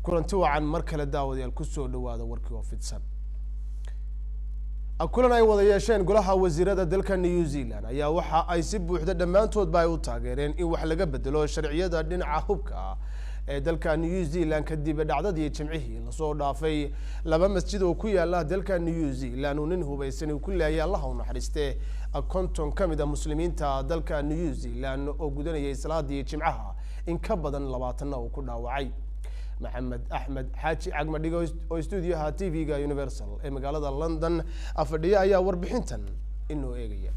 kulanti wacan mar kale daawadayaal kusoo dhawaada warkii oo fidsan kulan ay wada yeesheen golaha wasiirada dalka new zealand ayaa waxa ay si buuxda dhammaantoodba ay u taageereen in wax laga bedelo sharciyada dhinaca hubka ah ee dalka new zealand kadib dhacdadii jimcihii lasoo dhaafay laba masjid oo ku yaala dalka new zealand uu nin hubaysan uu ku laayay allaha u naxariiste konton ka mid a muslimiinta dalka new zealand oo gudanayay salaadii jimcaha in ka badan labaatanna uu ku dhaawacay maxamed axmed xaaji cagmadhigo oo stuudioha t v-ga universal ee magaalada london fadhiya ayaa warbixintan inoo eegaya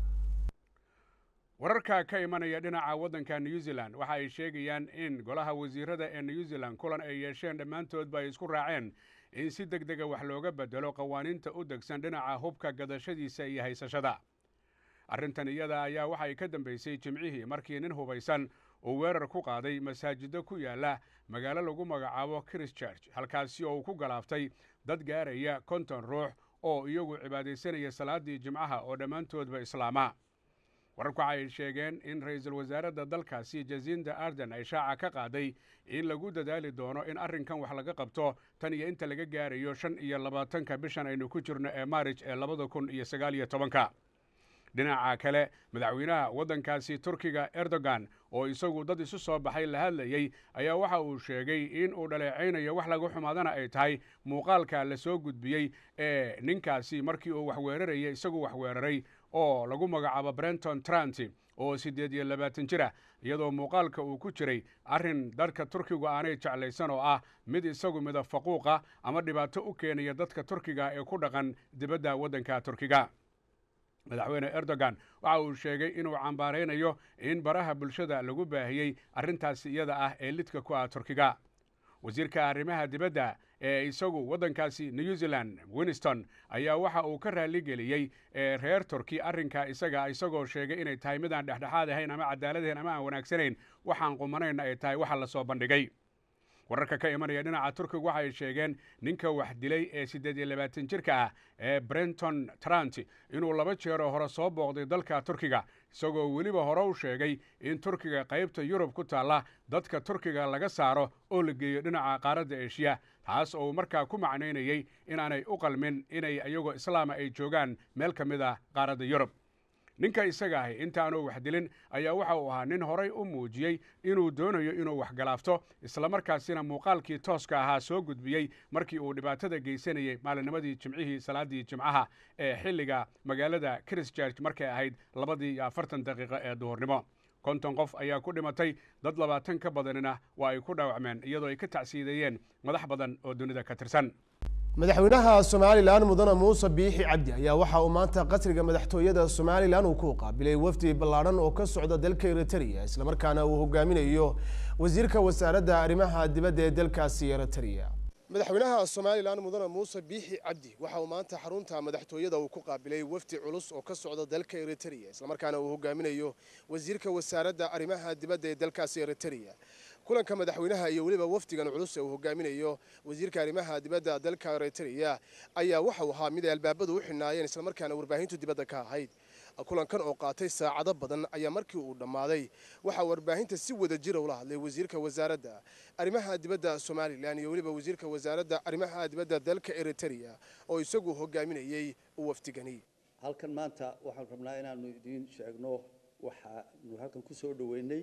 wararka ka imanaya dhinaca waddanka new zealand waxa ay sheegayaan in golaha wasiirada ee new zealand kulan ay yeesheen dhammaantoodba ay isku raaceen in si deg dega wax looga bedelo qawaaniinta u degsan dhinaca hubka gadashadiisa iyo haysashada arrintan iyada ayaa waxay ka dambeysay jimcihii markii nin hubaysan uu weerar ku qaaday masaajido ku yaala magaalo lagu magacaabo christchurch halkaasi oo uu ku galaaftay dad gaaraya konton ruux oo iyagu cibaadaysanaya salaadii jimcaha oo dhammaantoodba islaama wararku waxa ay sheegeen in ra-iisul wasaaradda dalkaasi jasinda arden ay shaaca ka qaaday in lagu dadaali doono in arrinkan wax laga qabto tan iyo inta laga gaarayo shan iyo labaatanka bishan aynu ku jirno ee maarij ee labada kun iyo sagaal iyo tobanka dhinaca kale madaxweynaha waddankaasi turkiga erdogan oo isagu dad isu soo baxay la hadlayey ayaa waxa uu sheegay in uu dhaleecaynayo wax laga xumaadana ay tahay muuqaalka la soo gudbiyey ee ninkaasi markii uu wax weerarayay isagu wax weeraray oo lagu magacaabo brenton tranti oo siddeed iyo labaatan jir ah iyadoo muuqaalka uu ku jiray arrin dadka turkigu aanay jeclaysan oo ah mid isagu mida faquuqa ama dhibaato u keenaya dadka turkiga ee ku dhaqan dibadda waddanka turkiga madaxweyne erdogan waxa uu sheegay inuu cambaaraynayo in baraha bulshada lagu baahiyey arrintaasi iyada ah ee lidka ku ah turkiga wasiirka arrimaha dibadda ee isagu waddankaasi new zealand winston ayaa waxa uu ka raaligeliyey reer turki arrinka isaga isagoo sheegay inay tahay mid aan dhexdhexaad ahayn ama cadaaladahayn ama aan wanaagsanayn waxaan qumanayna ay tahay waxa lasoo bandhigay wararka ka imanaya dhinaca turkiga waxa ay sheegeen ninka wax dilay ee siddeed iyo labaatan jirka ah ee brenton trant inuu laba jeeroo hore soo booqday dalka turkiga isagoo weliba hore u sheegay in turkiga qaybta yurub ku taalla dadka turkiga laga saaro oo la geeyo dhinaca qaaradda eshiya taas oo uu markaa ku macnaynayey inaanay u qalmin inay iyagoo islaama ay joogaan meel ka mid ah qaaradda yurub ninka isaga ahi intaanu wax dilin ayaa waxa uu ahaa nin horay u muujiyey inuu doonayo inuu wax galaafto islamarkaasina muuqaalkii tooska ahaa soo gudbiyey markii uu dhibaatada geysanayey maalinimadii jimcihii salaadii jimcaha ee xilliga magaalada christchurch markay ahayd labadii iyo afartan daqiiqo ee duhurnimo konton qof ayaa ku dhimatay dad labaatan ka badanina waa ay ku dhaawacmeen iyadoo ay ka tacsiideeyeen madax badan oo dunida ka tirsan madaxweynaha somalilan mudane muuse biixi cabdi ayaa waxa uu maanta qasriga madaxtooyada somalilan uu ku qaabilay wafdi ballaadhan oo ka socda dalka eritrea islamarkaana uu hogaaminayo wasiirka wasaaradda arrimaha dibadda ee dalkaasi eritrea madaxweynaha somalilan mudane muuse biixi cabdi waxa uu maanta xarunta madaxtooyada uu ku qaabilay wafdi culus oo ka socda dalka eritrea islamarkaana uu hogaaminayo wasiirka wasaaradda arrimaha dibadda ee dalkaasi eritrea kulanka madaxweynaha iyo weliba wafdigan culus ee uu hogaaminayo wasiirka arrimaha dibadda dalka eritrea ayaa waxa uu ahaa mid ay albaabadu u xidhnaayeen islamarkaana warbaahintu dibadda ka ahayd kulankan oo qaatay saacado badan ayaa markii uu dhammaaday waxaa warbaahinta si wada jira ula hadlay wasiirka wasaaradda arrimaha dibadda somalilan iyo weliba wasiirka wasaaradda arrimaha dibadda dalka eritrea oo isagu hogaaminayey wafdigani halkan maanta waxaan rabnaa inaanu idiin sheegno waxaanu halkan ku soo dhoweynay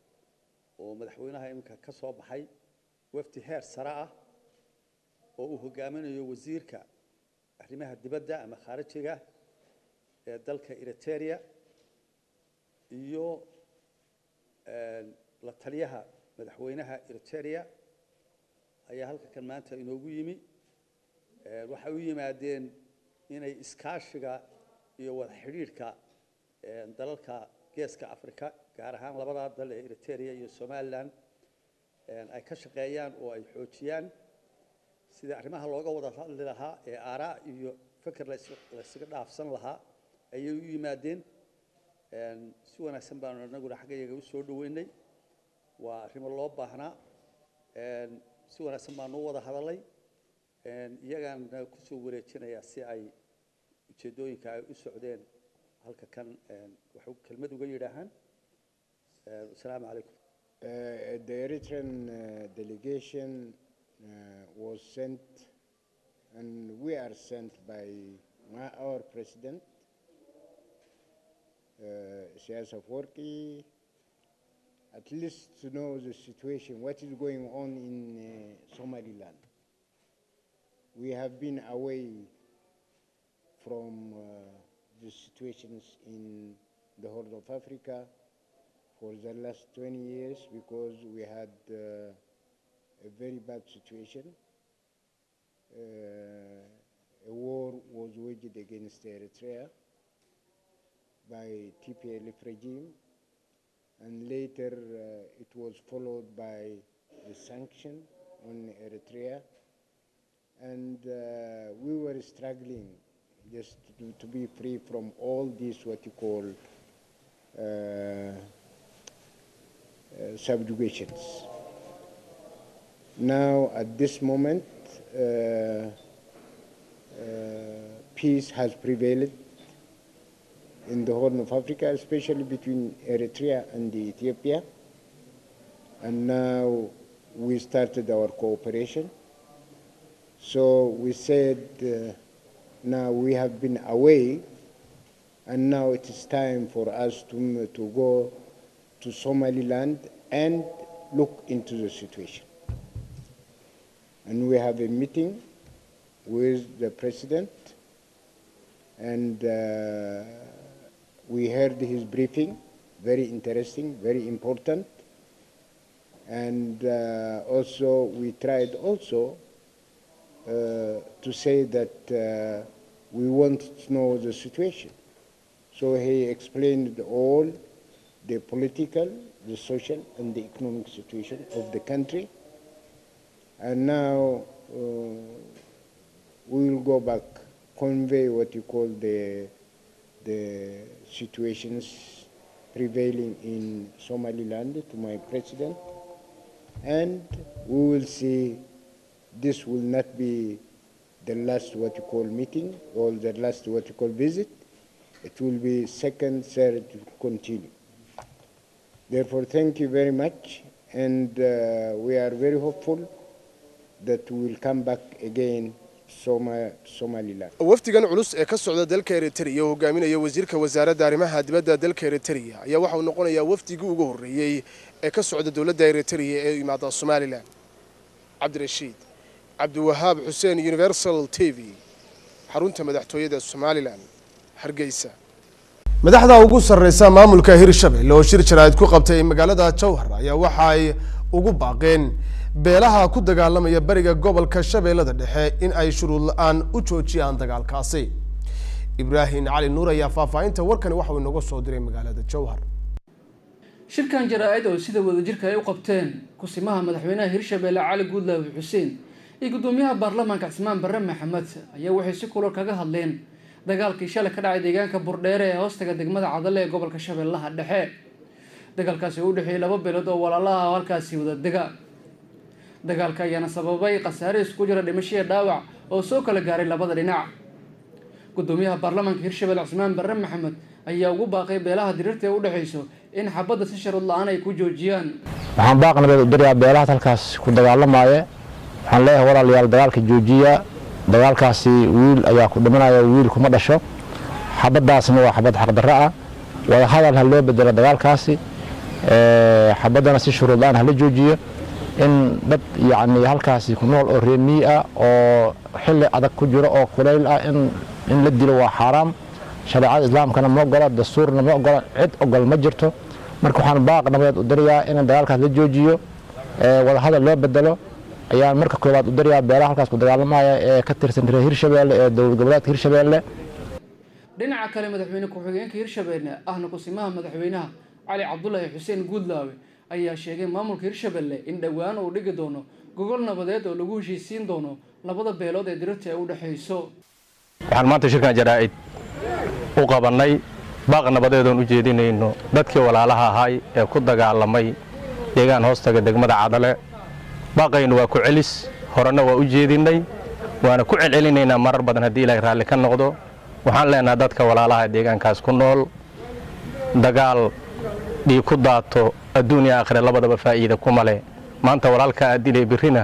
oo madaxweynaha iminka ka soo baxay wafdi heer sare ah oo uu hogaaminayo wasiirka arrimaha dibadda ama khaarijiga ee dalka eriteria iyo la taliyaha madaxweynaha eriteria ayaa halkankan maanta inoogu yimi waxay u yimaadeen inay iskaashiga iyo wada xidhiidhka dalalka geeska africa gaar ahaan labadaa dal ee eriteria iyo somalilan ay ka shaqeeyaan oo ay xoojiyaan sida arrimaha looga wada hadli lahaa ee aaraa iyo feker laysaga dhaafsan lahaa ayay u yimaadeen si wanaagsan baanu inaguna xaggayaga u soo dhoweynay waa arrimo loo baahnaa si wanaagsan baanu u wada hadalay iyagaana kusoo wareejinayaa si ay ujeeddooyinka ay u socdeen halka kan waxay kelmad uga yidhaahaan asalaamu calaykum Uh, the Eritrean uh, delegation was sent, and we are sent by my, our president, uh, Isaias Afwerki, at least to know the situation, what is going on in uh, Somaliland. We have been away from uh, the situations in the Horn of Africa for the last 20 years because we had uh, a very bad situation. Uh, a war was waged against Eritrea by TPLF regime and later uh, it was followed by a sanction on Eritrea and uh, we were struggling just to, to, be free from all these what you call uh, uh, subjugations. Now, at this moment, uh, peace has prevailed in the Horn of Africa, especially between Eritrea and Ethiopia. And now we started our cooperation. So we said, uh, now we have been away, and now it is time for us to, to go to Somaliland and look into the situation. And we have a meeting with the president, and uh, we heard his briefing, very interesting, very important. And uh, also, we tried also uh, to say that uh, we want to know the situation. So he explained all the political, the social, and the economic situation of the country. And now uh, we will go back, convey what you call the, the situations prevailing in Somaliland to my president, and we will see this will not be the last what you call meeting or the last what you call visit. It will be second, third, to continue. Therefore, thank you very much, and uh, we are very hopeful that we will come back again Soma, Somaliland. wafdigan culus ee ka socda dalka eritrea oo hogaaminaya wasiirka wasaaradda arrimaha dibadda dalka eritrea ayaa waxa uu noqonayaa wafdigii ugu horreeyey ee ka socda dowladda eritrea ee yimaada somalilan cabdirashiid cabdiwahaab xuseen universal t v xarunta madaxtooyada somalilan hargeysa madaxda ugu sarreysa maamulka hirshabelle oo shir jaraa'id ku qabtay magaalada jowhar ayaa waxa ay ugu baaqeen beelaha ku dagaalamaya bariga gobolka shabeellada dhexe in ay shuruud la-aan u joojiyaan dagaalkaasi ibraahim cali nuur ayaa faahfaahinta warkani waxa uu inooga soo diray magaalada jowhar shirkan jaraa-id oo sida wadajirka ay u qabteen kusimaha madaxweynaha hirshabelle cali guudlaawi xuseen iyo guddoomiyaha baarlamaanka cismaan barre maxamed ayaa waxay si kulol kaga hadleen dagaalkii shalay ka dhacay deegaanka burdheere ee hoostaga degmada cadale ee gobolka shabeellaha dhexe dagaalkaasi oo u dhexeeyey laba beelood oo walaalaha halkaasi wada dega dagaalka ayaana sababay khasaare isku jira dhimashiya dhaawac oo soo kala gaaray labada dhinac guddoomiyaha baarlamaanka hirshabelle cismaan barre maxamed ayaa ugu baaqay beelaha diriirta ee u dhexayso in xabadda si sharud la-aan ay ku joojiyaan waxaan baaq nabeed u dirayaa beelahaas halkaas ku dagaalamaya waxaan leeyahay walaalayaal dagaalka joojiya dagaalkaasi wiil ayaa ku dhimanaya wiil kuma dhasho xabaddaasna waa xabad xaqdarro ah wada hadal ha loo bedelo dagaalkaasi xabaddana si shuruud la-aan hala joojiyo in dad yacni halkaasi ku nool oo reemii ah oo xilli adag ku jiro oo kulayl ah in in la dilo waa xaaraam shareecada islaamkana ma ogola dastuurna ma ogola cid ogol ma jirto marka waxaan baaq nabadeed u dirayaa in dagaalkaas la joojiyo wada hadal loo bedelo ayaan marka koowaad u dirayaa beelaha halkaas ku dagaalamaya ee ka tirsan reer hirshabelle ee dowlad goboleedka hirshabelle dhinaca kale madaxweyne ku-xigeenka hirshabelle ahna kusimaha madaxweynaha cali cabdulaahi xuseen guudlaawe ayaa sheegay maamulka hirshabelle in dhowaan uu dhigi doono gogol nabadeed oo lagu heshiisiin doono labada beelood ee dirirta ee u dhexayso waxaan maanta shirkan jaraa'id u qabannay baaq nabadeedoon u jeedinayno dadkii walaalaha ahay ee ku dagaalamay deegaan hoostaga degmada cadale baaqaynu waa ku celis horena waa u jeedinnay waana ku celcelinaynaa marar badan haddii ilaahay raalli ka noqdo waxaan leenaha dadka walaalaha deegaankaas ku nool dagaal dhiig ku daato adduun iyo aakhire labadaba faa'iida kuma leh maanta walaalkaa aad dilay birrina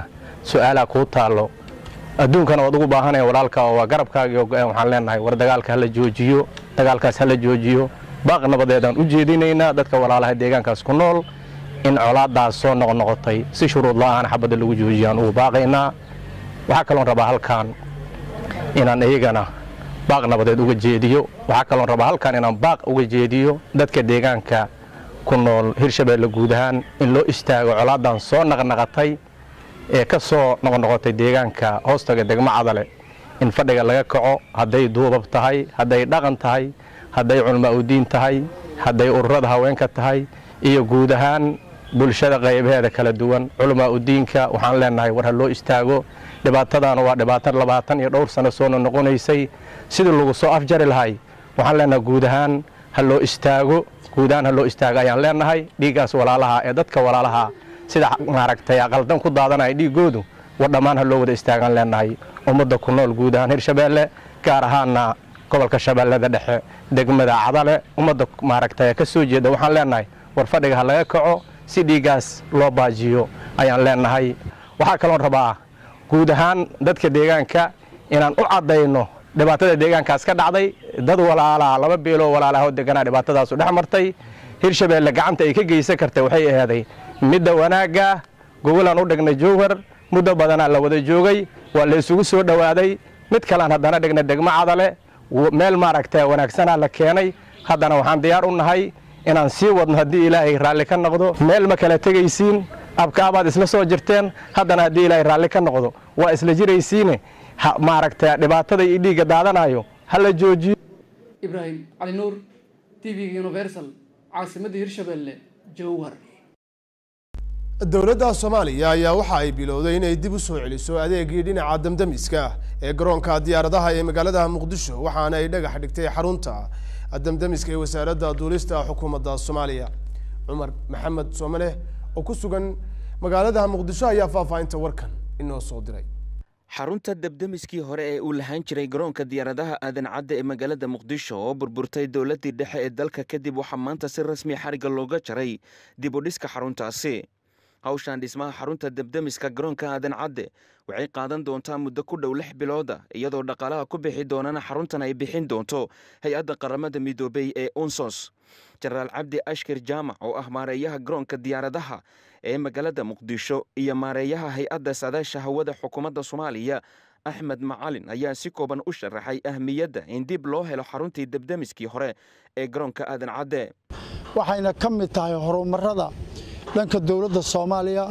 su-aalaa kuu taallo adduunkana waad ugu baahanaya walaalka oo waa garabkaagii oo go-aan waxaan leenahay war dagaalka hala joojiyo dagaalkaas hala joojiyo baaq nabadeedaan u jeedinaynaa dadka walaalaha deegaankaas ku nool in colaadaas soo noqnoqotay si shuruud la-aan xabadda lagu joojiyaan ugu baaqaynaa waxaa kaloon rabaa halkaan inaan iyagana baaq nabadeed uga jeediyo waxaa kaloon rabaa halkaan inaan baaq uga jeediyo dadka deegaanka ku nool hirshabeelle guud ahaan in loo istaago colaadan soo naqnaqatay ee ka soo noqnoqotay deegaanka hoostaga degmo cadale in fadhiga laga kaco hadday duubab tahay hadday dhaqan tahay hadday culmaa udiin tahay hadday ururada haweenka tahay iyo guud ahaan bulshada qaybaheeda kala duwan culamaa udiinka waxaan leenahay war ha loo istaago dhibaatadaana waa dhibaato labaatan iyo dhowr sano soo noqonaysay sidii lagu soo afjari lahay waxaan leenahay guud ahaan ha loo istaago guud ahaan ha loo istaago ayaan leenahay dhiiggaas walaalaha ee dadka walaalaha sida maaragtay aqaldan ku daadanaya dhiiggoodu war dhammaan ha loo wada istaagaan leenahay ummadda ku nool guud ahaan hirshabeelle gaar ahaana gobolka shabeellada dhexe degmada cadale ummadda maaragtay ka soo jeeda waxaan leenahay war fadhiga ha laga kaco si dhiiggaas loo baajiyo ayaan leenahay waxaa kaloon rabaa guud ahaan dadka deegaanka inaan u caddayno dhibaatada deegaankaas ka dhacday dad walaalaha laba beeloo walaalaha oo deganaa dhibaatadaasu dhex martay hirshabeelle gacanta ay ka geysan kartay waxay ahaaday midda wanaagga gogolaan u dhignay jowhar muddo badanaa la wada joogay waa la isugu soo dhowaaday mid kalean haddana dhignay degmo cadale meel maaragta wanaagsanaa la keenay haddana waxaan diyaar u nahay inaan sii wadno haddii ilaahay raalli ka noqdo meel ma kala tegaysiin abkaabaad isla soo jirteen haddana haddii ilaahay raalli ka noqdo waa isla jiraysiine maaragta dhibaatada iyo dhiigga daadanayo ha la joojiyo ibraahim cali nuur t v-ga universal caasimadda hirshabeelle jowhar dowladda soomaaliya ayaa waxa ay bilowday inay dib u soo celiso adeegii dhinaca damdamiska ee garoonka diyaaradaha ee magaalada muqdisho waxaana ay dhagax dhigtay xarunta damdamiska ee wasaaradda duulista xukuumadda soomaaliya cumar maxamed soomale oo ku sugan magaalada muqdisho ayaa faahfaahinta warkan inoo soo diray xarunta debdemiskii hore ee uu lahaan jiray garoonka diyaaradaha aadan cadde ee magaalada muqdisho oo burburtay dowladdii dhexe ee dalka kadib waxaa maanta si rasmi xariga looga jaray dib u dhiska xaruntaasi hawshan dhismaha xarunta debdemiska garoonka aadan cadde waxay qaadan doontaa muddo ku dhow lix bilooda iyadoo dhaqaalaha ku bixi doonana xaruntan ay bixin doonto hay-adda qaramada midoobey ee unsos jenaraal cabdi ashkir jaamac oo ah maareeyaha garoonka diyaaradaha ee magaalada muqdisho iyo maareeyaha hay-adda saadaasha hawada xukuumadda soomaaliya axmed macalin ayaa si kooban u sharaxay ahmiyadda in dib loo helo xaruntii debdemiskii hore ee garoonka aadan cadde waxayna ka mid tahay horumarada dhanka dowladda soomaaliya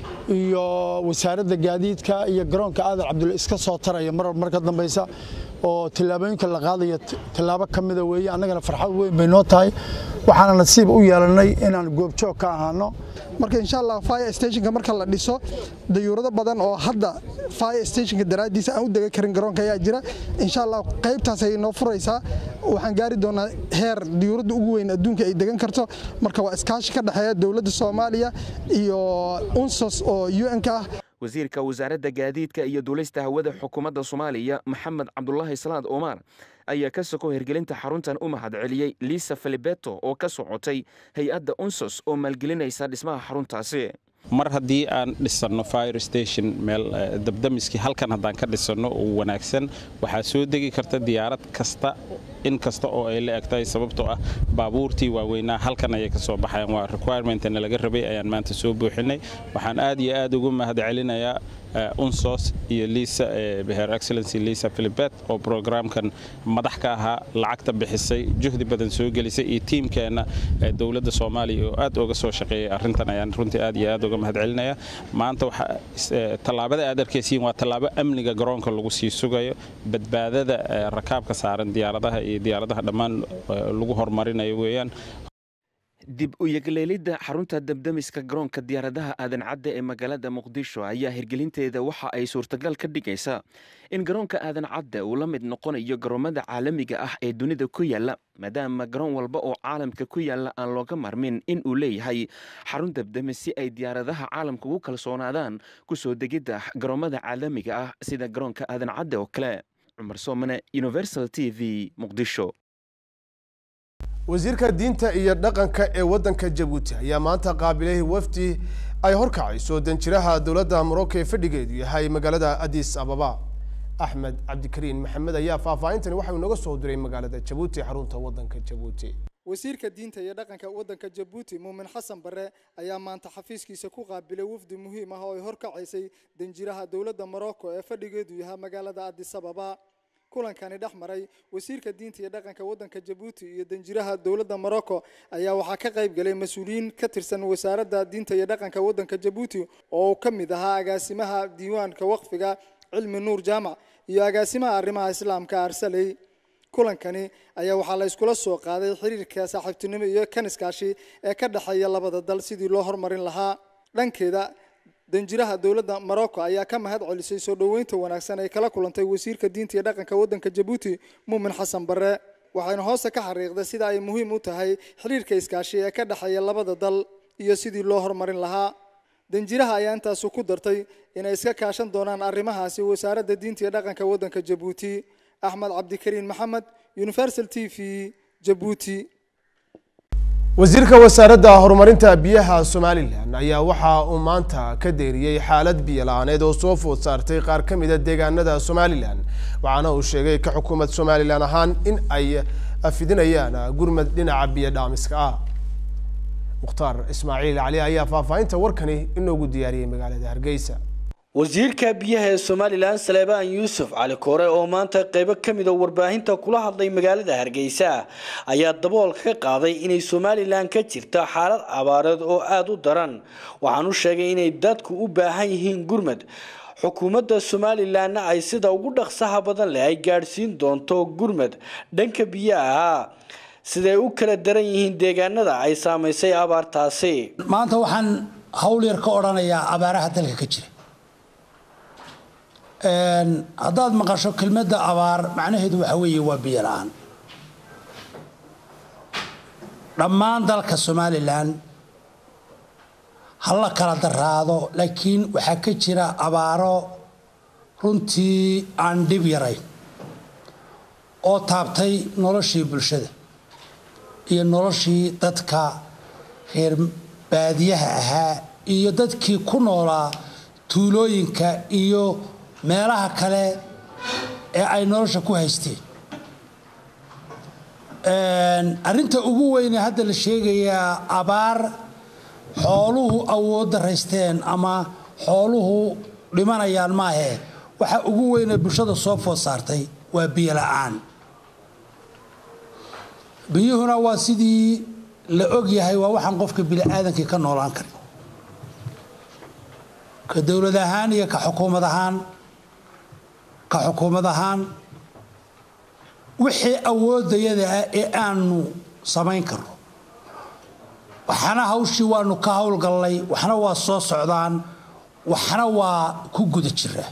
iyo wasaaradda gaadiidka iyo garoonka aadan cabdulle iska soo taraya mar marka dambaysa oo tillaabooyinka la qaadaya tillaabo ka mida weeye annagana farxad weyn bay noo tahay waxaana nasiib u yeelannay inaan goobjoog ka ahaano marka insha allah fire stationka marka la dhiso dayuurado badan oo hadda fire stationka daraaddiisa aan u dega karin garoonka ayaa jira insha allah qaybtaas ay noo furaysaa waxaan gaari doonaa heer dayuuradda ugu weyn adduunka ay degan karto marka waa iskaashi ka dhexeeya dowladda soomaaliya iyo unsos oo un-ka ah wasiirka wasaaradda gaadiidka iyo duulista hawada xukuumadda soomaaliya maxamed cabdulaahi salaad omar ayaa ka soko hirgelinta xaruntan u mahad celiyey liisa filibeto oo ka socotay hay-adda unsos oo maalgelinaysa dhismaha xaruntaasi mar haddii aan dhisanno fire station meel dabdamiskii halkan haddaan ka dhisanno oo wanaagsan waxaa soo degi karta diyaarad kasta in kasta oo ay la eg tahay sababtoo ah baabuurtii waaweynaa halkan ayay ka soo baxayan waa requirementna laga rabay ayaan maanta soo buuxinay waxaan aad iyo aad ugu mahad celinayaa unsos iyo lisa her excellency lisa philibet oo programkan madax ka ahaa lacagta bixisay juhdi badan soo gelisay iyo tiimkeenna dowladda soomaaliya oo aad uga soo shaqeeyay arrintan ayaan runtii aad iyo aad uga mahad celinaya maanta tallaabada aad arkaysiin waa tallaabo amniga garoonka lagu sii sugayo badbaadada rakaabka saaran diyaaradaha iyo diyaaradaha dhammaan lagu horumarinayo weeyaan dib u yegleelidda xarunta debdemiska garoonka diyaaradaha aadan cadde ee magaalada muqdisho ayaa hirgelinteeda waxa ay suurtagal ka dhigaysaa in garoonka aadan cadde uu la mid noqonayo garoomada caalamiga ah ee dunida ku yaalla maadaama garoon walba oo caalamka ku yaalla aan looga marmin in uu leeyahay xarun debdemis si ay diyaaradaha caalamka ugu kalsoonaadaan ku soo degidda garoomada caalamiga ah sida garoonka aadan cadde oo kale cumar soomane universal t v muqdisho wasiirka diinta iyo dhaqanka ee waddanka jabuuti ayaa maanta qaabilay wafdi ay horkacayso danjiraha dowladda morocco ee fadhigeedu yahay magaalada addis ababa axmed cabdikariin maxamed ayaa faahfaahintani waxauu inaga soo diray magaalada jabuuti xarunta waddanka jabuuti wasiirka diinta iyo dhaqanka waddanka jabuuti muumin xasan bare ayaa maanta xafiiskiisa ku qaabilay wafdi muhiim ah oo ay horkacaysay danjiraha dowladda morocco ee fadhigeedu yahay magaalada addis ababa kulankani dhex maray wasiirka diinta iyo dhaqanka waddanka jabuuti iyo danjiraha dowladda morocco ayaa waxaa ka qayb galay mas-uuliyiin ka tirsan wasaaradda diinta iyo dhaqanka waddanka jabuuti oo uu ka mid ahaa agaasimaha diiwaanka waqfiga cilmi nuur jaamac iyo agaasimaha arrimaha islaamka arsaley kulankani ayaa waxaa la iskula soo qaaday xiriirka saaxiibtinimo iyo kan iskaashi ee ka dhexeeya labada dal sidii loo horumarin lahaa dhankeeda danjiraha dowladda morocco ayaa ka mahad celisay soo dhoweynta wanaagsan ay kala kulantay wasiirka diinta iyo dhaqanka waddanka jabuuti muumin xasan bare waxayna hoosta ka xariiqday sida ay muhiim u tahay xiriirka iskaashi ee ka dhexeeya labada dal iyo sidii loo horumarin lahaa danjiraha ayaa intaasu ku dartay inay iska kaashan doonaan arrimahaasi wasaaradda diinta iyo dhaqanka waddanka jabuuti axmed cabdikariin maxamed universal t v jabuuti wasiirka wasaaradda horumarinta biyaha somalilan ayaa waxa uu maanta ka deeriyey xaalad biyo la-aaneed oo soo food saartay qaar ka mida deegaanada somalilan waxaana uu sheegay ka xukuumad somalilan ahaan in ay fidinayaan gurmad dhinaca biyo dhaamiska ah mukhtaar ismaaciil cali ayaa faahfaahinta warkani inoogu diyaariyey magaalada hargeysa wasiirka biyaha ee somalilan saleebaan yuusuf cali koore oo maanta qeybo ka mid a warbaahinta kula hadlay magaalada hargeysa ayaa daboolka ka qaaday inay somalilan ka jirto xaalad abaareed oo aada u daran waxaan u sheegay inay dadku u baahan yihiin gurmad xukuumadda somalilanna ay sida ugu dhaqsaha badan leh ay gaadhsiin doonto gurmad dhanka biyaha siday u kala daran yihiin deegaanada ay saamaysay abaartaasi maanta waxaan hawl yar ka odhanayaa abaaraha dalka ka jira haddaad maqasho kelmadda abaar macnaheedu waxa weeye waa biyo la-aan dhammaan dalka somalilan ha la kala daraado laakiin waxaa ka jira abaaro runtii aan dhib yarayn oo taabtay noloshii bulshada iyo noloshii dadka reer baadiyaha ahaa iyo dadkii ku noolaa tuulooyinka iyo meelaha kale ee ay nolosha ku haysteen arrinta ugu weyne hadda la sheegayaa abaar xooluhu awood daraysteen ama xooluhu dhimanayaan maahee waxa ugu weyne bulshada soo food saartay waa biyo la-aan biyuhuna waa sidii la og yahay waa waxaan qofka bini-aadankii ka noolaan karin ka dowlad ahaan iyo ka xukuumad ahaan ka xukuumad ahaan wixii awoodayada ah ee aanu samayn karno waxna hawshii waanu ka howlgallay waxna waa soo socdaan waxna waa ku guda jiraa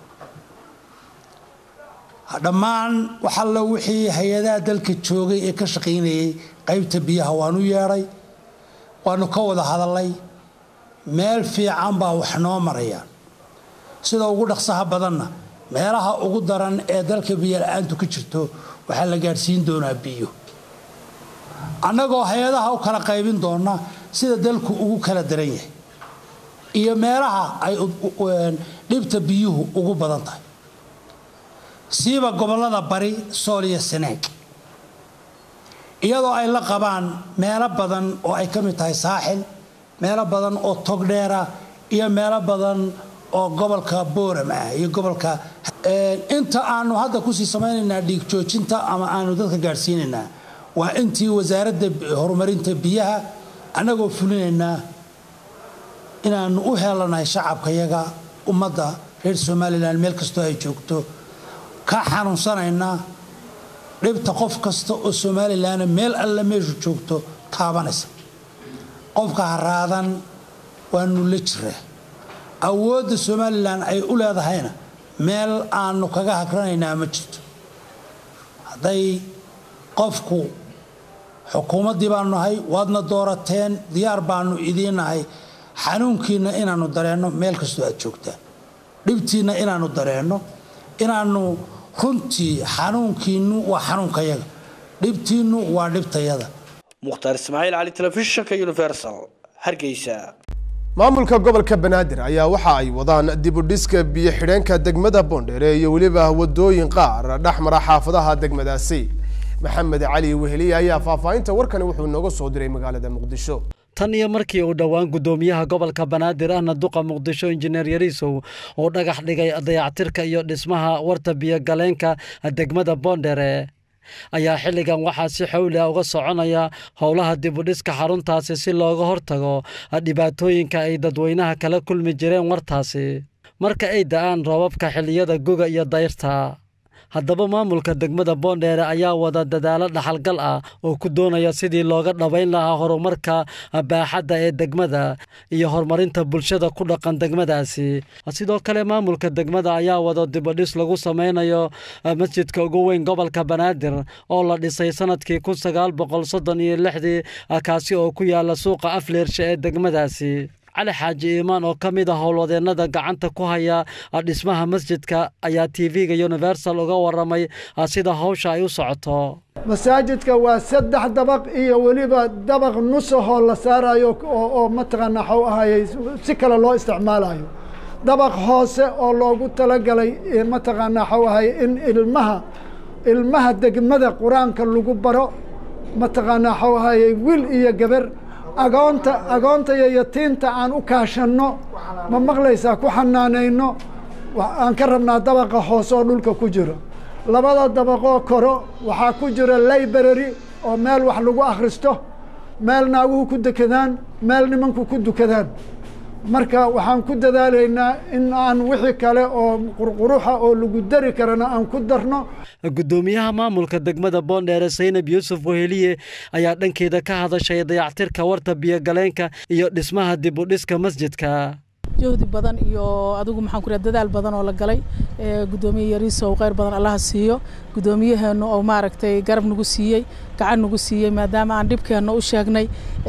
dhammaan waxallo wixii hay-adaha dalka joogay ee ka shaqaynayay qaybta biyaha waanu yeedhay waanu ka wada hadallay meel fiican baa wax noo marayaan sida ugu dhaqsaha badanna meelaha ugu daran ee dalka biyo la-aantu ka jirto waxaa la gaadhsiin doonaa biyo annagoo hay-adaha u kala qaybin doona sida dalku ugu kala daran yahay iyo meelaha ay dhibta biyuhu ugu badan tahay siiba gobollada bari sool iyo seneeg iyadoo ay la qabaan meelo badan oo ay ka mid tahay saaxil meelo badan oo togdheera iyo meelo badan oo gobolka booram ah iyo gobolka inta aanu hadda kusii samaynaynaa dhiig joojinta ama aanu dadka gaadhsiinaynaa waa intii wasaaradda horumarinta biyaha annagoo fulinaynaa inaanu u helanahay shacabkayaga ummadda reer somalilan meel kastoo ay joogto ka xanuunsanaynaa dhibta qof kasta oo somalilanna meel alle meeshu joogto taabanaysa qofka haraadan waanu la jiraa awoodda somalilan ay u leedahayna meel aanu kaga hagranaynaa ma jirto hadday qofku xukuumaddii baanu nahay waadna doorateen diyaar baanu idiin nahay xanuunkiinna inaannu dareenno meel kastoo aad joogtaan dhibtiinna inaannu dareenno inaannu runtii xanuunkiinnu waa xanuunkayaga dhibtiinnu waa dhibtayada mukhtaar ismaaciil cali telefishinka universal hargeysa maamulka gobolka banaadir ayaa waxa ay wadaan dibudhiska biyo xidheenka degmada boondheere iyo weliba wadooyin qaar dhex mara xaafadaha degmadaasi maxamed cali weheliye ayaa faahfaahinta warkani wuxuu inooga soo diray magaalada muqdisho tan iyo markii uu dhowaan guddoomiyaha gobolka banaadir ahna duqa muqdisho injineer yariisow uu dhagax dhigay dayactirka iyo dhismaha warta biyogaleenka degmada boondhere ayaa xilligan waxaa si xawli ah uga soconaya howlaha dibudhiska xaruntaasi si looga hortago dhibaatooyinka ay dadweynaha kala kulmi jireen wartaasi marka ay da-aan roobabka xilliyada guga iyo dayrta haddaba maamulka degmada boondheere ayaa wada dadaalo dhaxalgal ah oo ku doonaya sidii looga dhabayn lahaa horumarka baaxadda ee degmada iyo horumarinta bulshada ku dhaqan degmadaasi sidoo kale maamulka degmada ayaa wada dibadhis lagu sameynayo masjidka ugu weyn gobolka banaadir oo la dhisay sanadkii kun sagaal boqol soddon iyo lixdii kaasi oo ku yaala suuqa afleershe ee degmadaasi cali xaaji iimaan oo ka mid ah howlwadeennada gacanta ku haya dhismaha masjidka ayaa t v-ga universal uga waramay sida hawsha ay u socoto masaajidka waa saddex dabaq iyo weliba dabaq nusahoo la saarayo oo mataqaanaa xaw ahayey si kale loo isticmaalayo dabaq hoose oo loogu talagalay mataqaanaa xaw ahayey in ilmaha ilmaha degmada qur-aanka lagu baro mataqaanaa xaw ahayey wiil iyo gabar agoonta agoonta iyo yatiinta aan u kaashanno ma maqlaysaa ku xanaanayno aan ka rabnaa dabaqa hoose oo dhulka ku jiro labada dabaqoo koro waxaa ku jira library oo meel wax lagu akhristo meel naaguhu ku dekadaan meel nimanku ku dukadaan marka waxaan ku dadaalaynaa in aan wixii kale oo qurquruxa oo lagu dari karana aan ku darno guddoomiyaha maamulka degmada boondheere saynab yuusuf weheliye ayaa dhankeeda ka hadashay dayactirka warta biyogaleenka iyo dhismaha dib u dhiska masjidka juhdi badan iyo adigu maxaan ku dadaal badan oo la galay gudoomiye yariisow kheyr badan allaha siiyo gudoomiyaheennu oo maaragtay garab nagu siiyey gacan nagu siiyey maadaama aan dhibkeenna u sheegnay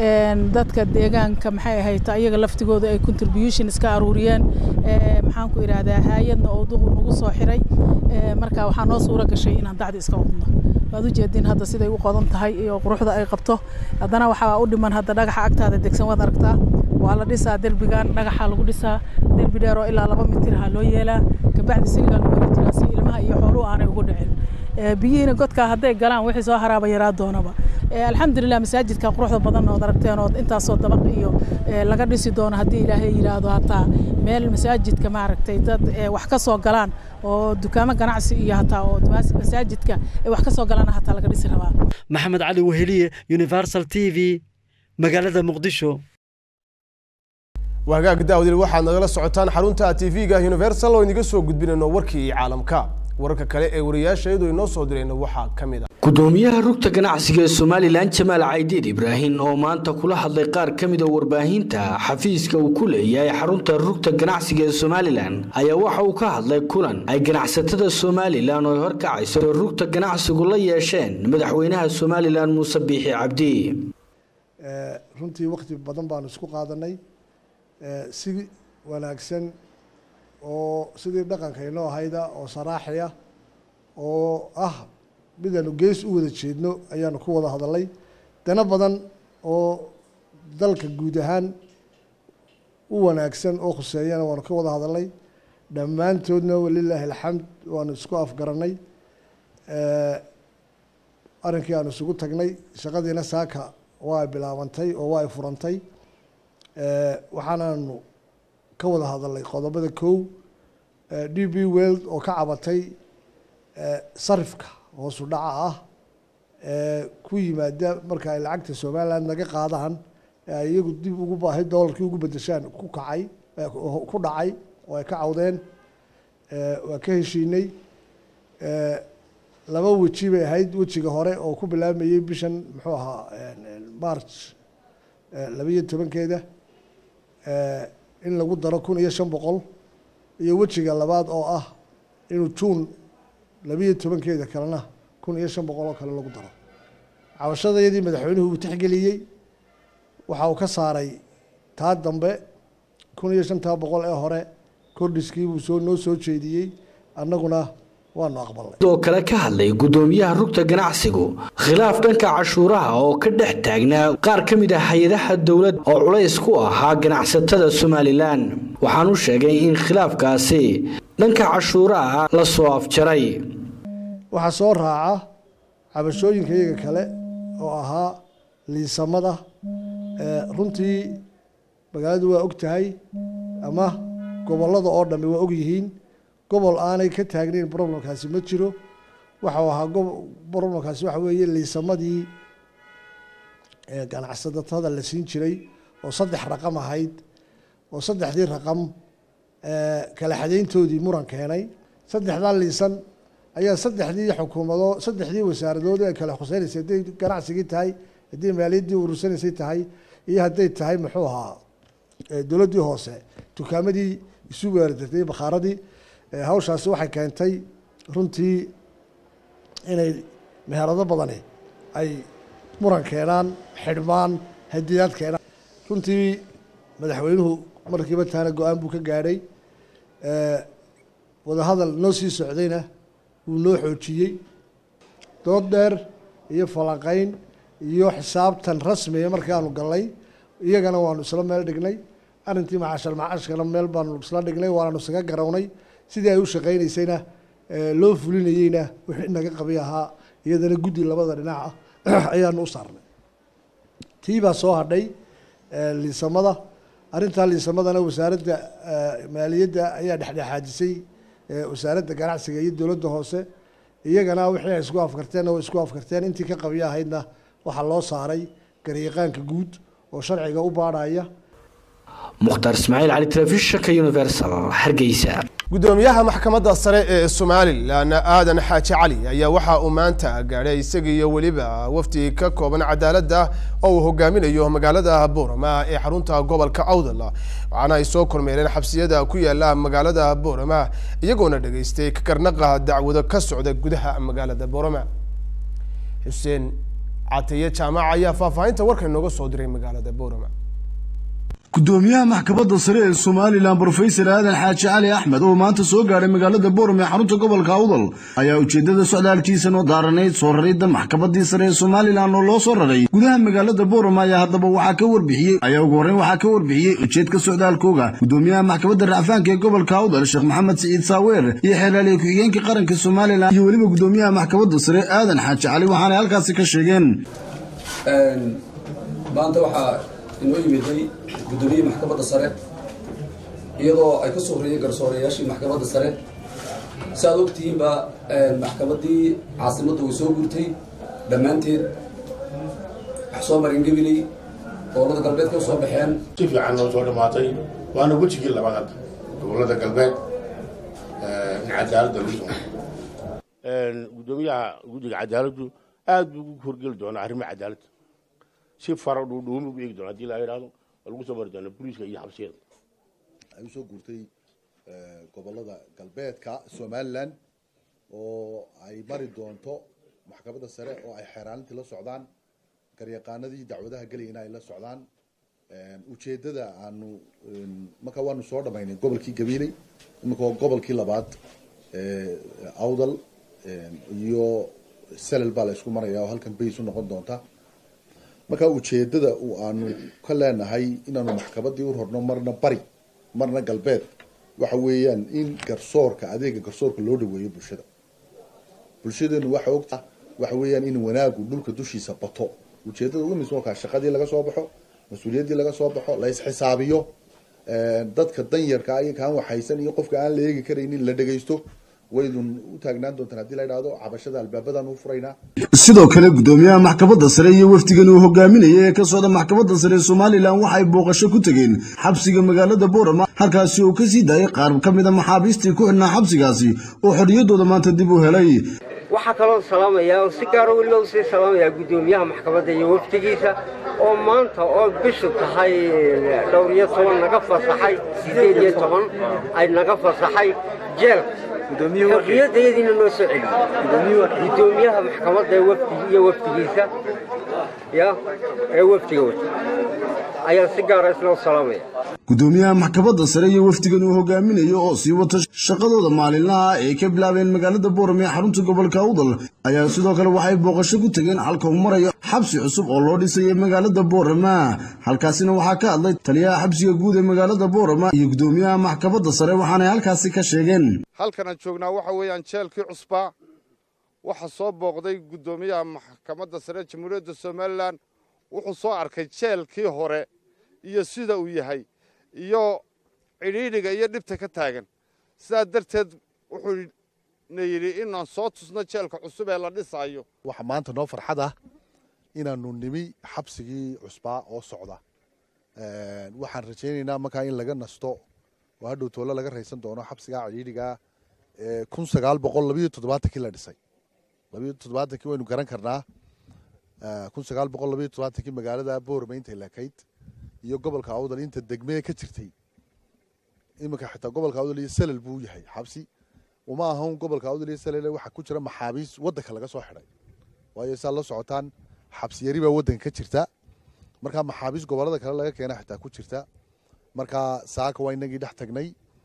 dadka deegaanka maxay ahayd ayaga laftigooda ay contribution iska aruuriyeen maxaan ku idhaahdaa haayadna oo duqu nagu soo xiray marka waxaa noo suura gashay inaan dacdi iska wadno waad u jeedin hadda siday u qodan tahay iyo quruxda ay qabto haddana waxaa u dhiman hadda dhagaxa agtaada degsan waad aragtaa waa la dhisaa derbigan dhagaxaa lagu dhisaa derbi dheer oo ilaa laba mitir ha loo yeelaa kabacdi siligaa lagu heli jiraa si ilmaha iyo xooluhu aanay ugu dhicin biyihiina godkaa hadday galaan wixii soo haraaba yaraa doonaba alxamdulilah masaajidka quruxda badan ood aragteen oo intaasoo dabaq iyo laga dhisi doono haddii ilaahay yidhaahdo hataa meel masaajidka maaragtay dad wax ka soo galaan oo dukaamo ganacsi iyo hataa oo masaajidka ay wax ka soo galaan hataa laga dhisi rabaa maxamed cali weheliye universal t v magaalada muqdisho wagaag daawdil waxaad nagala socotaan xarunta tv-ga universal oo inaga soo gudbinayno warkii caalamka wararka kale ee wariyaasha iyadoo inoo soo dirayna waxaa ka mid a gudoomiyaha rugta ganacsiga ee somalilan jamaal caydiid ibraahim oo maanta kula hadlay qaar ka mid a warbaahinta xafiiska uu ku leeyahay xarunta rugta ganacsiga ee somalilan ayaa waxa uu ka hadlay kulan ay ganacsatada somalilan oo ay horkacayso rugta ganacsigu la yeesheen madaxweynaha somalilan muuse biixi cabdi runtii waqti badan baanu isku qaadanay si wanaagsan oo sidii dhaqanka inoo ahayda oo saraaxiya oo ah midaanu gees u wada jeedno ayaanu ku wada hadalay dana badan oo dalka guud ahaan u wanaagsan oo khuseeyana waanu ka wada hadalnay dhammaantoodna walilaahi alxamd waanu isku afgaranay arrinkii aanu isugu tagnay shaqadiina saaka waa bilaabantay oo waa furantay waxaanaanu ka wada hadalnay qodobada kow d b world oo ka cabatay sarifka hoosu dhaca ah ku yimaada marka ay lacagta somaliland naga qaadaan ay iyagu dib ugu baahay doolarkii ugu bedeshaan ku kacay ku dhacay oo ay ka cawdeen waa ka heshiinay laba weji bay ahayd wejiga hore oo ku bilaabmayey bishan muxuu ahaa march labayo tobankeeda in lagu daro kun iyo shan boqol iyo wejiga labaad oo ah inuu juun labiyo tobankeeda kalena kun iyo shan boqol oo kale lagu daro cabashadayadii madaxweynuhu uu tixgeliyey waxa uu ka saaray taa dambe kun iyo shantaa boqol ee hore kordhiskii buu soo noo soo jeediyey annaguna waanu aqbalnay sidoo kale ka hadlay gudoomiyaha rugta ganacsigu khilaaf dhanka cashuuraha oo ka dhex taagnaa qaar ka mid ah hay-adaha dowladda oo culays ku ahaa ganacsatada somalilan waxaanu sheegay in khilaafkaasi dhanka cashuuraha la soo afjaray waxaa soo raaca cabashooyinka iyaga kale oo ahaa liisamada runtii magaaladu waa og tahay ama gobollada oo dhammi waa og yihiin gobol aanay ka taagnayn problemkaasi ma jiro waxau ahaa problemkaasi waxa weeye liisamadii ganacsatada la siin jiray oo saddex raqam ahayd oo saddexdii raqam kala xadeyntoodii muran keenay saddexdaa liisan ayaa saddexdii xukuumado saddexdii wasaaradood ee kala khuseynaysay hadday ganacsigii tahay hadday maaliyaddii urursanaysay tahay iyo hadday tahay muxuu ahaa dowladdii hoose dukaamadii isu weeradartay bakhaaradii hawshaasi waxay keentay runtii inay meherado badani ay muran keenaan xidhmaan hadiyaad keenaan runtii madaxweynuhu markiiba taana go-aan buu ka gaadhay wadahadal noo sii socdayna wuu noo xoojiyey dood dheer iyo falanqeyn iyo xisaabtan rasmiya markaanu galnay iyagana waanu isla meel dhignay arrintii macaashal macaashkana meel baanu isla dhignay waanu isaga garawnay sidii ay u shaqaynaysayna loo fulinayeyna wixii naga qabi ahaa iyadana guddi labada dhinac ah ayaanu u saarnay tii baa soo hadhay liisamada arrintaa liisamadana wasaaradda maaliyadda ayaa dhexdhexaadisay wasaaradda ganacsiga iyo dowladda hoose iyagana wixii ay isku afkarteenna way isku afkarteen intii ka qabiyo ahaydna waxaa loo saaray garyaqaanka guud oo sharciga u baadhaya mukhtaar ismaaciil cali telefishinka universal hargeysa gudoomiyaha maxkamadda sare ee somalilan aadan xaaji cali ayaa waxa uu maanta gaadhay isaga iyo weliba wafdi ka kooban cadaaladda oo uu hogaaminayo magaalada boorama ee xarunta gobolka awdal waxaana ay soo kormeereen xabsiyada ku yaala magaalada boorama iyagoona dhageystay kakarnaqa dacwado ka socda gudaha magaalada boorama xuseen cataye jaamac ayaa faahfaahinta warka inooga soo diray magaalada boorama gudoomiyaha maxkamadda sare ee somalilan brofesor aadan xaaji cali axmed oo maanta soo gaadhay magaalada boorm ee xarunta gobolka awdal ayaa ujeeddada socdaalkiisa noo daaranayd soo raridda maxkamaddii sare ee somalilan oo loo soo raray gudaha magaalada boorm ayaa haddaba waxaa ka warbixiyey ayaa ugu horreyn waxaa ka warbixiyey ujeedka socdaalkooga gudoomiyaha maxkamadda racfaanka ee gobolka awdal sheekh maxamed siciid saaweer iyo xeelaaliye ku-xigeenka qaranka somalilan iyo weliba gudoomiyaha maxkamadda sare aadan xaaji cali waxaanay halkaasi ka sheegeen inoo yimiday guddoomiyihii maxkamadda sare iyadoo ay ka soo horreeyeen garsooreyaashii maxkamadda sare si aad ogtihiinba maxkamaddii caasimadda way soo gurtay dhammaanteed wax soo marin gabiley gobollada galbeed ka soo baxeen si fiican noo soo dhammaatay waana wejigii labaad hadda gobollada galbeed in cadaaladda lagu soo guddoomiyaha guddiga cadaaladdu aad buu ugu horgeli doonaa arrimaha cadaaladda si faro dhuudhuumi ugu eegi doona hadii la yidhahdo oo lagu soo mari doona booliiska iyo xabsiyada ay usoo guurtay gobolada galbeedka somalilan oo ay mari doonto maxkamadda sare oo ay xeeraalintii la socdaan garyaqaanadii dacwadaha gelayana ay la socdaan ujeedada aanu marka waanu soo dhamaynay gobolkii gabiiley iminka waa gobolkii labaad awdal iyo selel baa la isku maraya oo halkan bays u noqon doonta marka ujeedada uu aanu ka leenahay inaanu maxkamaddii u rorno marna bari marna galbeed waxa weeyaan in garsoorka adeega garsoorka loo dhaweeyo bulshada bulshadeenu waxa ogta waxa weeyaan in wanaagu dhulka dushiisa bato ujeedada ugu muhiimsan waa shaqadii laga soo baxo mas-uuliyaddii laga soo baxo la isxisaabiyo dadka danyarka iyo kaan waxaysan iyo qofka aan la eegi karaynin la dhegaysto waydun u taagnaan doontaan haddii la idhaahdo cabashada albaabadan u furaynaa sidoo kale gudoomiyaha maxkamadda sare iyo wafdigan uu hogaaminayay ee ka socda maxkamadda sare ee somalilan waxay booqasho ku tegeen xabsiga magaalada boorama halkaasi uu kasii daayay qaar ka mid a maxaabiistii ku xidhnaa xabsigaasi oo xorriyaddooda maanta dib u helay waxaa kaloo salaamayaa oo si gaaro weliba usii salaamayaa guddoomiyaha maxkamadda iyo wafdigiisa oo maanta oo bishu tahay dhowr iyo toban naga fasaxay sideed iyo toban ay naga fasaxay jeelka xorriyadayadiina noo soo celiyey guddoomiyaha maxkamadda iyo wafdigiisa ya ee wafdiga wata ayaan si gaara isla salaamaya gudoomiyaha maxkamadda sare iyo wafdigan uu hogaaminayo oo sii wata shaqadooda maalinlaha ay ka bilaabeen magaalada boorame ee xarunta gobolka awdal ayaa sidoo kale waxay booqasho ku tegeen halka uu marayo xabsi cusub oo loo dhisayay magaalada boorama halkaasina waxaa ka hadlay taliyaha xabsiga guud ee magaalada boorama iyo gudoomiyaha maxkamadda sare waxaanay halkaasi ka sheegeen halkan aan joognaa waxa weeyaan jeelkii cusbaa waxaa soo booqday guddoomiyaha maxkamadda sare jamhuuriyadda somalilan wuxuu soo arkay jeelkii hore iyo sida uu yahay iyo cidhiidhiga iyo dhibta ka taagan sidaa darteed wuxuuna yidhi inaan soo tusno jeelka cusub ee la dhisaayo waxaa maanta noo farxad ah inaanu nimi xabsigii cusbaa oo socda waxaan rajaynaynaa markaa in laga nasto oo hadhow toole laga raysan doono xabsigaa cidhiidhigaa kun sagaal boqol labayo toddobaatankii la dhisay labayo toddobaatankii waynu garan karnaa kun sagaal boqol labayo toddobaatankii magaalada boorame intay lakayd iyo gobolka awdal inta degmee ka jirtay iminka xitaa gobolka awdal iyo salal buu yahay xabsi uma ahan gobolka awdal iyo salal waxaa ku jira maxaabiis waddanka laga soo xidhay waayo saa la socotaan xabsi yari baa waddanka ka jirta markaa maxaabiis gobolada kale laga keena xitaa ku jirta markaa saaka waa inagii dhex tagnay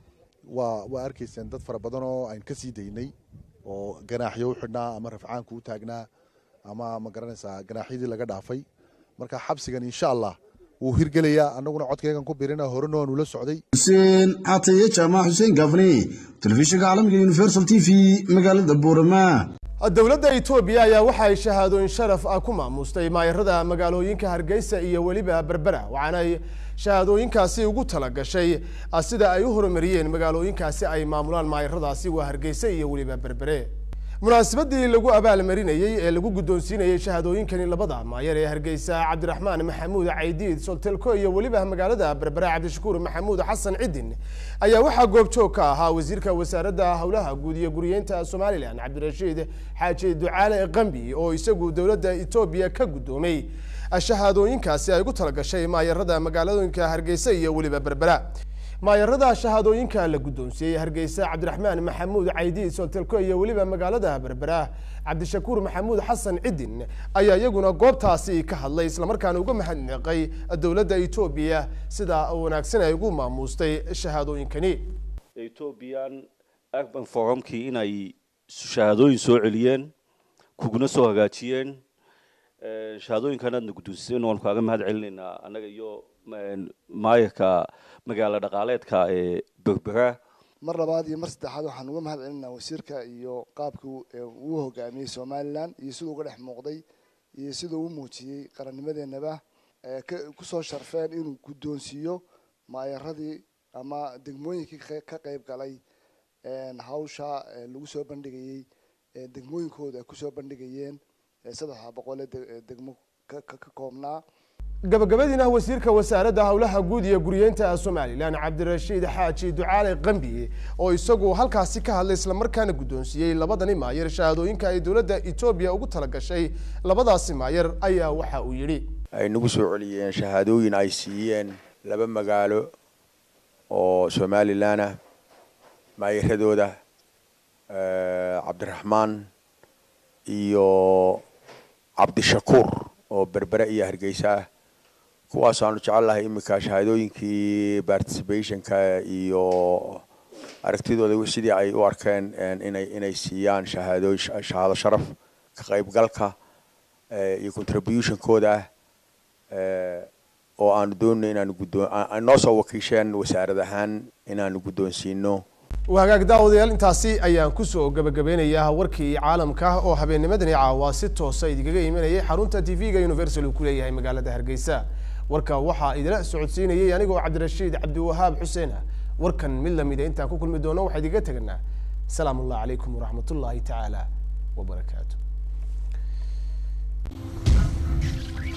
waa waa arkayseen dad fara badan oo aynu ka sii daynay oo ganaaxyo u xidhnaa ama rafcaanku u taagnaa ama ma garanaysaa ganaaxyadii laga dhaafay marka xabsigan insha allah wuu hirgelayaa annaguna codkaygan ku birina horena waanu la socday xuseen cataye jaamac xuseen gaafne telefishinka caalamiga universal t v magaalada boorama dowladda etoobiya ayaa waxa ay shahaadooyin sharaf ah ku maamustay maayarada magaalooyinka hargeysa iyo weliba berbera waxaana ay shahaadooyinkaasi ugu talagashay sida ay u horumariyeen magaalooyinkaasi ay maamulaan maayaradaasi waa hargeysa iyo weliba berbere munaasabadii lagu abaalmarinayey ee lagu guddoonsiinayey shahaadooyinkani labada maayar ee hargeysa cabdiraxmaan maxamuud caydiid soltelko iyo weliba magaalada berbere cabdishakuur maxamuud xasan cidin ayaa waxaa goobjoog ka ahaa wasiirka wasaaradda howlaha guud iyo guriyeynta somalilan cabdirashiid xaaji ducaale qambi oo isagu dowladda etoobiya ka guddoomay shahaadooyinkaasi ay ugu talagashay maayarada magaalooyinka hargeysa iyo weliba berbera maayarada shahaadooyinka la guddoonsiiyey hargeysa cabdiraxmaan maxamuud caydiid soltelko iyo weliba magaalada berbera cabdishakuur maxamuud xasan cidin ayaa iyaguna goobtaasi ka hadlay islamarkaana uga mahadnaqay dowladda etoobiya sida wanaagsan ay ugu maamuustay shahaadooyinkani ethoobiyan urban forumkii inay shahaadooyin soo celiyeen kuguna soo hagaajiyeen shahaadooyinkan aadna guddoonsiseen waanu kaaga mahad celinaynaa annaga iyo maayarka magaalo dhaqaaleedka ee berbera mar labaad iyo mar saddexaad waxaan uga mahad celinaa wasiirka iyo qaabkii uu hogaamiyey somalilan iyo siduu uga dhex muuqday iyo siduu u muujiyey qarannimadeenaba kusoo sharfeen inuu guddoonsiiyo maayaradii ama degmooyinkii ka qayb galay hawsha lagu soo bandhigayey degmooyinkooda ay kusoo bandhigayeen saddexda boqolee degmo ka koobnaa gabagabadiina wasiirka wasaaradda howlaha guud iyo guriyeynta somalilan cabdirashiid xaaji ducaale qambi oo isagu halkaasi ka hadlay islamarkaana guddoonsiiyey labadani maayar shahaadooyinka ay dowladda etoobiya ugu talagashay labadaasi maayar ayaa waxa uu yidhi ay nagu soo celiyeen shahaadooyin ay siiyeen laba magaalo oo somalilan ah maayaradooda cabdiraxmaan iyo cabdishakuur oo berbere iyo hargeysa ah kuwaasaanu jecelahay iminka shahaadooyinkii participationka iyo aragtidooda sidii ay u arkeen inay inay siiyaan shahaadooyin shahaado sharaf ka qaybgalka iyo contributionkooda ah oo aanu doonay inaanu guddoon noo soo wakiisheen wasaarad ahaan inaanu guddoonsiino hagaag daawadayaal intaasi ayaan kusoo gabagabeynayaa warkii caalamka oo habeennimadani caawa si toosa idinkaga imanayay xarunta t v-ga universal uu ku leeyahay magaalada hargeysa warka waxaa idila socodsiinayay anigoo cabdirashiid cabdiwahaab xuseen ah warkan mid lamida intaan ku kulmi doono waxaa idiga teganaa asalaamu allah calaykum waraxmat ullaahi tacaala wabarakaatu